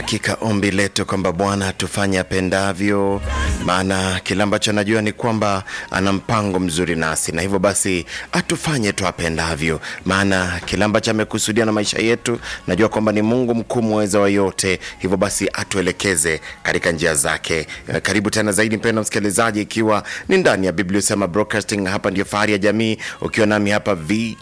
Hakika ombi letu kwamba Bwana atufanye apendavyo, maana kile ambacho anajua ni kwamba ana mpango mzuri nasi, na hivyo basi atufanye tu apendavyo, maana kile ambacho amekusudia na maisha yetu, najua kwamba ni Mungu mkuu mweza wa yote, hivyo basi atuelekeze katika njia zake. Eh, Karibu tena zaidi mpendwa msikilizaji, ikiwa ni ndani ya Biblia Sema Broadcasting, hapa ndio fahari ya jamii, ukiwa nami hapa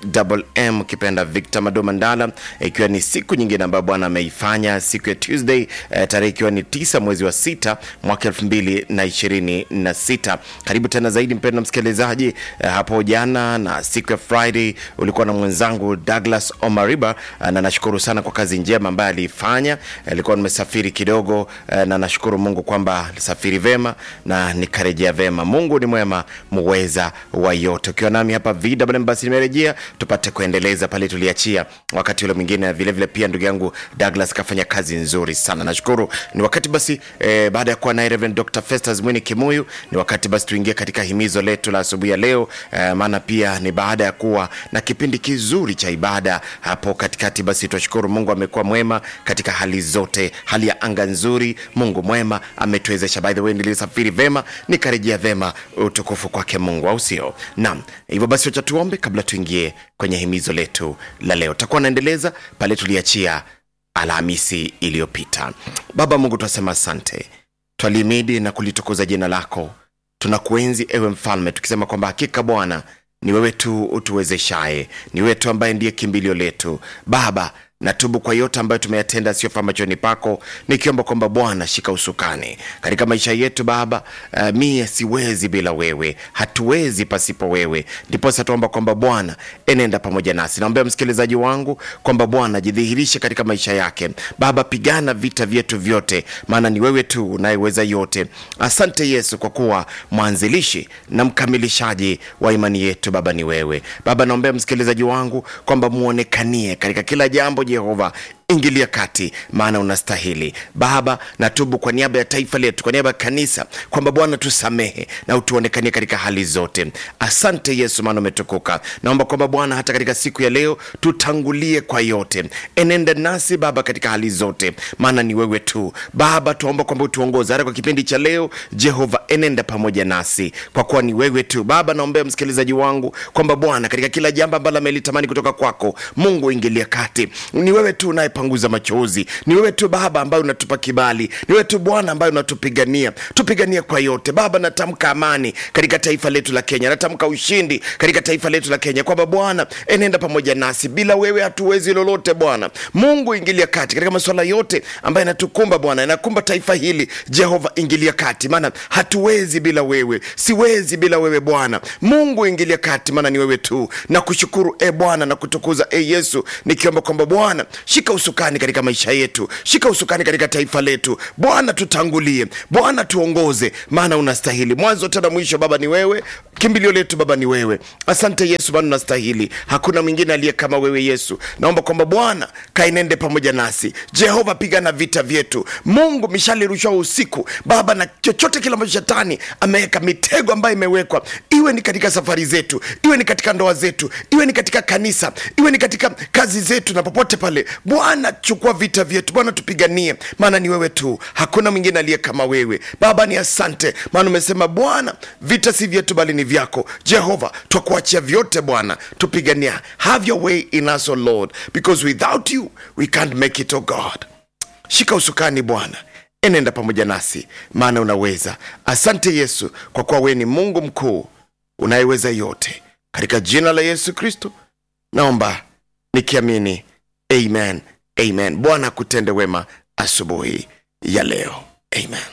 VMM ukipenda Victor Mado Mandala, ikiwa ni siku nyingine ambayo Bwana ameifanya, siku ya Tuesday eh, tarehe ikiwa ni tisa mwezi wa sita mwaka elfu mbili na ishirini na sita. Karibu tena zaidi mpendwa msikilizaji. Eh, hapo jana na siku ya Friday ulikuwa na mwenzangu Douglas Omariba eh, na nashukuru sana kwa kazi njema ambayo aliifanya. Nilikuwa nimesafiri kidogo eh, na nashukuru Mungu kwamba safiri vema na nikarejea vema. Mungu ni mwema, muweza wa yote. Ukiwa nami hapa VMM, basi nimerejea tupate kuendeleza pale tuliachia wakati ule mwingine. Vile vile pia ndugu yangu Douglas kafanya kazi nzuri sana, nashukuru. Ni wakati basi eh, baada ya kuwa naye Reverend Dr. Festus Mwini Kimuyu, ni wakati basi tuingie katika himizo letu la asubuhi ya leo eh, maana pia ni baada ya kuwa na kipindi kizuri cha ibada hapo katikati. Basi twashukuru Mungu amekuwa mwema katika hali zote, hali ya anga nzuri. Mungu mwema ametuwezesha. By the way, nilisafiri vema nikarejea vema, utukufu kwake Mungu, au sio? Naam, hivyo basi wacha tuombe kabla tuingie kwenye himizo letu la leo. Takuwa naendeleza pale tuliachia Alhamisi iliyopita. Baba Mungu, twasema asante, twalimidi na kulitukuza jina lako, tunakuenzi ewe Mfalme, tukisema kwamba hakika Bwana ni wewe tu utuwezeshaye, ni wewe tu ambaye ndiye kimbilio letu Baba. Natubu kwa yote ambayo tumeyatenda siyofaa machoni pako, nikiomba kwamba Bwana shika usukani katika maisha yetu Baba. Uh, mie siwezi bila wewe, hatuwezi pasipo wewe. Ndiposa tuomba kwamba Bwana enenda pamoja nasi. Naombea msikilizaji wangu kwamba Bwana jidhihirishe katika maisha yake Baba, pigana vita vyetu vyote, maana ni wewe tu unayeweza yote. Asante Yesu kwa kuwa mwanzilishi na mkamilishaji wa imani yetu Baba ni wewe Baba. Naombea msikilizaji wangu kwamba muonekanie katika kila jambo Jehova, ingilia kati, maana unastahili Baba. Natubu kwa niaba ya taifa letu, kwa niaba ya kanisa, kwamba Bwana tusamehe na utuonekanie katika hali zote. Asante Yesu, maana umetukuka. Naomba kwamba Bwana hata katika siku ya leo tutangulie kwa yote, enenda nasi Baba katika hali zote, maana ni wewe tu Baba. Tuomba kwamba utuongoze hata kwa kipindi cha leo Jehova, enenda pamoja nasi kwa kuwa ni wewe tu Baba. Naombea msikilizaji wangu kwamba Bwana katika kila jambo ambalo amelitamani kutoka kwako Mungu, ingilia kati. Ni wewe tu unayepanguza machozi, ni wewe tu Baba ambaye unatupa kibali, ni wewe tu Bwana ambaye unatupigania, tupigania kwa yote Baba. Natamka amani katika taifa letu la Kenya, natamka ushindi katika taifa letu la Kenya, kwamba Bwana enenda pamoja nasi. Bila wewe hatuwezi lolote Bwana Mungu, ingilia kati katika masuala yote ambayo yanatukumba Bwana, yanakumba taifa hili Jehova, ingilia kati, maana hatuwezi bila wewe, siwezi bila wewe Bwana Mungu, ingilia kati, maana ni wewe tu. Na kushukuru e Bwana na kutukuza e Yesu, nikiomba kwamba Bwana shika usukani katika maisha yetu, shika usukani katika taifa letu Bwana, tutangulie Bwana, tuongoze, maana unastahili mwanzo tena mwisho. Baba ni wewe, kimbilio letu Baba ni wewe. Asante Yesu, maana unastahili, hakuna mwingine aliye kama wewe Yesu. Naomba kwamba Bwana kainende pamoja nasi Jehova, pigana vita vyetu Mungu, mishali rushwa usiku Baba, na chochote kile ambacho shetani ameweka mitego ambayo imewekwa, iwe ni katika safari zetu, iwe ni katika ndoa zetu, iwe ni katika kanisa, iwe ni katika kazi zetu na popote pale Bwana, chukua vita vyetu Bwana, tupiganie, maana ni wewe tu, hakuna mwingine aliye kama wewe Baba. Ni asante, maana umesema Bwana, vita si vyetu bali ni vyako Jehova. Twakuachia vyote Bwana, tupigania. Have your way in us, O Lord, because without you we can't make it, O God. Shika usukani Bwana, enenda pamoja nasi, maana unaweza. Asante Yesu, kwa kuwa wewe ni Mungu mkuu unayeweza yote. Katika jina la Yesu Kristo naomba nikiamini, amen, amen. Bwana akutende wema asubuhi ya leo, amen.